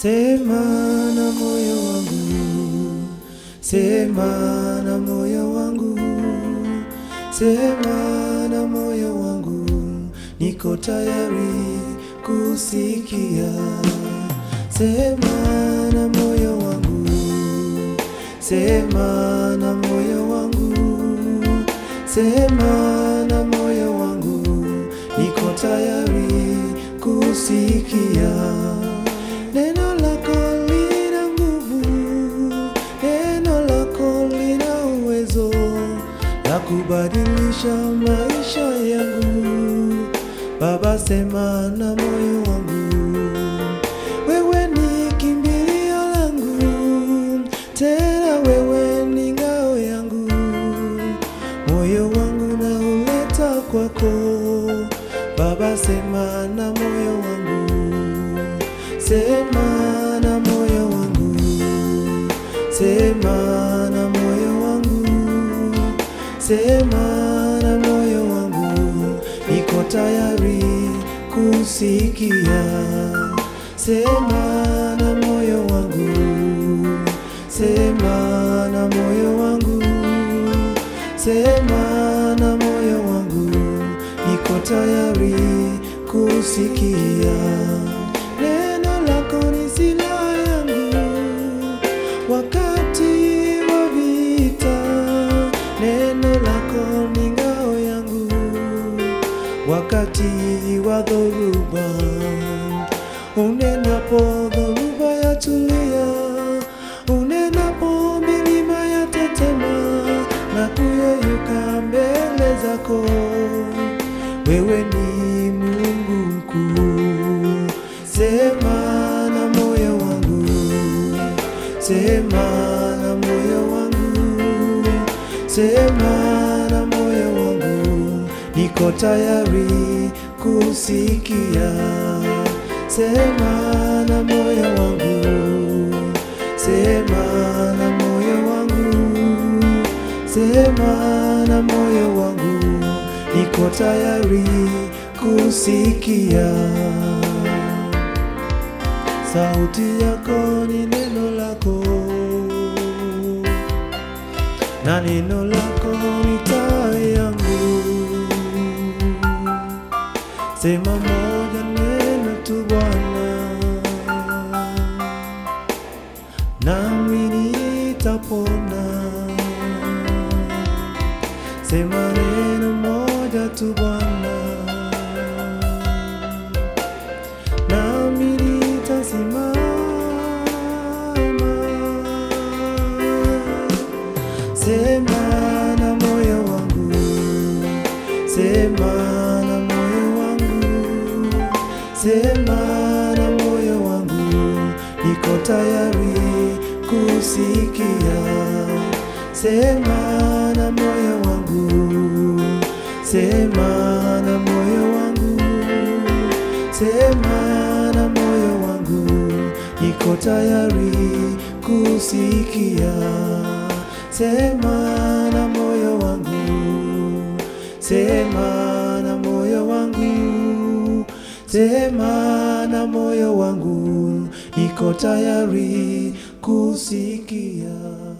Sema na moyo wangu, sema na moyo wangu, sema na moyo wangu, niko tayari kusikia. Sema na moyo wangu, sema na moyo wangu, sema na moyo wangu, niko tayari kusikia. Neno lako lina nguvu, neno lako lina uwezo la kubadilisha maisha yangu. Baba, sema na moyo wangu, wewe ni kimbilio langu, tena wewe ni ngao yangu. Moyo wangu na uleta kwako, Baba, sema na moyo wangu Sema na moyo wangu, sema na moyo wangu, sema na moyo wangu, niko tayari kusikia. Sema na moyo wangu, sema na moyo wangu, sema na moyo wangu, niko tayari kusikia. Neno lako ni silaha yangu wakati wa vita, neno lako ni ngao yangu wakati wa dhoruba. Unenapo dhoruba yatulia, unenapo milima yatetema na kuyeyuka mbele zako, wewe ni Mungu mkuu. Sema na moyo wangu, sema na moyo wangu, sema na moyo wangu, niko tayari kusikia. Sema na moyo wangu, sema na moyo wangu, sema na moyo wangu, niko tayari kusikia. Sauti yako ni neno lako, na neno lako ni taa yangu. Sema moja neno tu Bwana, nami nitapona. Sema neno moja tu Bwana, nami nitasimama. Sema na moyo wangu, sema na moyo wangu, sema na moyo wangu, niko tayari kusikia. Sema na moyo wangu, sema na moyo wangu, sema na moyo wangu, niko tayari kusikia. Sema na moyo wangu, sema na moyo wangu, sema na moyo wangu, niko tayari kusikia.